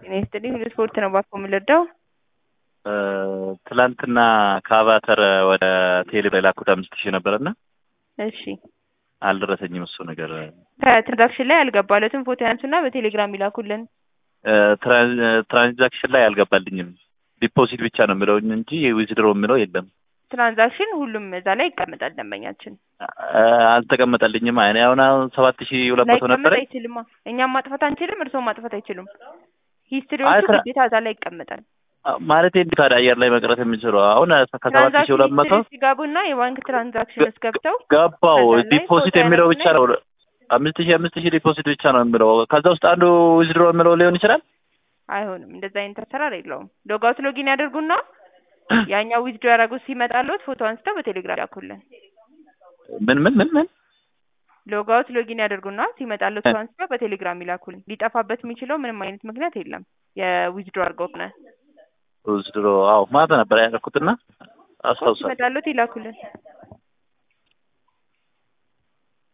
ጤና ይስጥልኝ። ሁሉ ስፖርት ነው ባኮ የምልርዳው ትላንትና ከአቫተር ወደ ቴሌ የላኩት አምስት ሺህ ነበረና እሺ አልደረሰኝም። እሱ ነገር ከትራንዛክሽን ላይ አልገባለትም። ፎቶ ያንሱና በቴሌግራም ይላኩልን። ትራንዛክሽን ላይ አልገባልኝም። ዲፖዚት ብቻ ነው የሚለው እንጂ ዊዝድሮ የሚለው የለም። ትራንዛክሽን ሁሉም እዛ ላይ ይቀመጣል። ደንበኛችን አልተቀመጠልኝም። እኔ አሁን አሁን ሰባት ሺህ ሁለት መቶ ላይቀመጥ ነበረ። አይችልማ። እኛም ማጥፋት አንችልም፣ እርስዎም ማጥፋት አይችሉም። አይ ሂስትሪዎቹ ትራ- ግዴታ እዛ ላይ ይቀመጣል። ማለት እንዴት ታዲያ አየር ላይ መቅረት የሚችለው አሁን ከሰባት ሺህ ሁለት መቶ ትራንዛክሽን ሲገቡና የባንክ ትራንዛክሽን ውስጥ ገብተው ገባው ከዛ ላይ ዲፖዚት ፎቶ የሚለው ያነሱና ብቻ ነው። አምስት ሺህ አምስት ሺህ ዲፖዚት ብቻ ነው የሚለው። ከዛ ውስጥ አንዱ ዊዝድሮ የሚለው ሊሆን ይችላል። አይሆንም። እንደዛ አይነት አሰራር የለውም። ሎጋውት ሎጊን ያደርጉና ያኛው ዊዝዶ ያደረጉት ሲመጣለት ፎቶ አንስተው በቴሌግራም ያኩልን። ምን ምን ምን ምን ሎጋውት ሎጊን ያደርጉና ሲመጣለት ፎቶ አንስተው በቴሌግራም ይላኩልን። ሊጠፋበት የሚችለው ምንም አይነት ምክንያት የለም። የዊዝዶ አድርገው ከሆነ ዊዝድሮ አዎ ማታ ነበር ያደረኩትና አስታውሳለሁ። ሲመጣለት ይላኩልን።